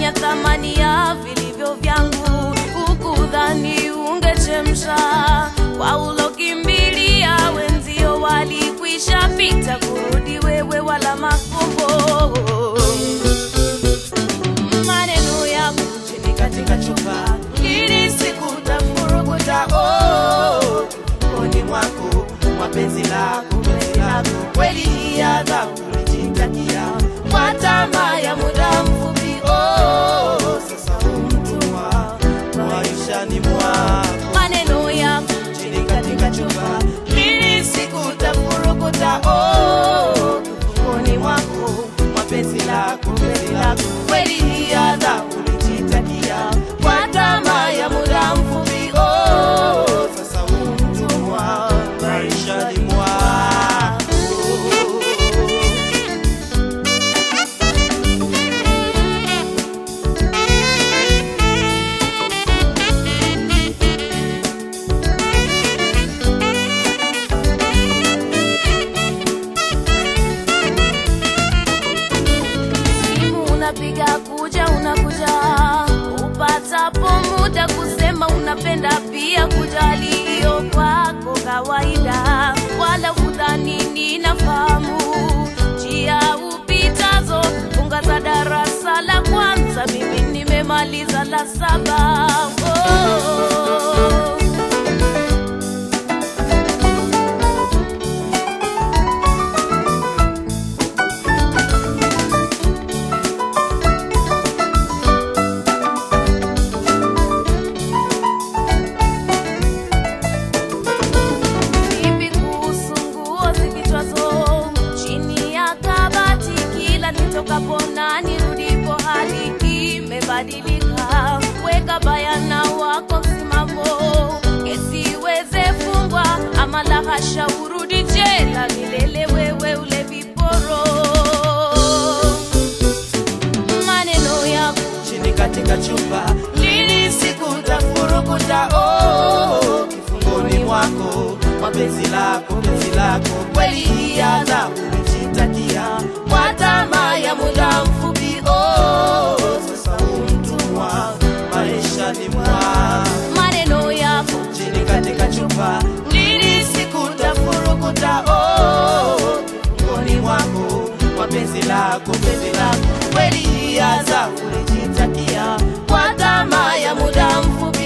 kudanganya thamani ya vilivyo vyangu, ukudhani ungechemsha kwa ulokimbilia wenzio walikwisha pita, kurudi wewe wala makombo maneno ya chini katika chupa ili sikutafurukuta oh, koni mwako mapenzi lako penzi lako kweli hii adhabu ulijitakia kwa tamaa ya muda mfupi oh, sasa umtumwa maishani mwako maneno ya chini katika chupa ili sikutafurukuta oh, koni mwako mapenzi lako penzi lako kweli hii adhabu ulijitakia kwa tamaa ya muda mfupi oh, sasa umtumwa maishani mwako simu unapiga kuja unakuja upatapo muda kusema unapenda pia kujali hiyo kwako kawaida wala hudhani ninafahamu njia upitazo funga za darasa la kwanza mimi nimemaliza la saba oh. Vipi kuhusu nguo zikichwazo chini ya kabati, kila nitokapo na nirudipo hali imebadilika. Weka bayana wako msimamo, kesiweze fungwa ama la hasha, urudi jela milele, wewe ule viporo maneno yako chini katika chupa lili sikutafurukuta oh, kifungoni mwako mapenzi lako penzi lako kweli hii adhabu ulijitakia kwa tamaa ya muda mfupi oh, sasa umtumwa maishani mwa maneno yako chini katika chupa lili sikutafurukuta oh, kifungoni mwako mapenzi lako penzi lako kweli hii adhabu ulijitakia kwa tamaa ya muda mfupi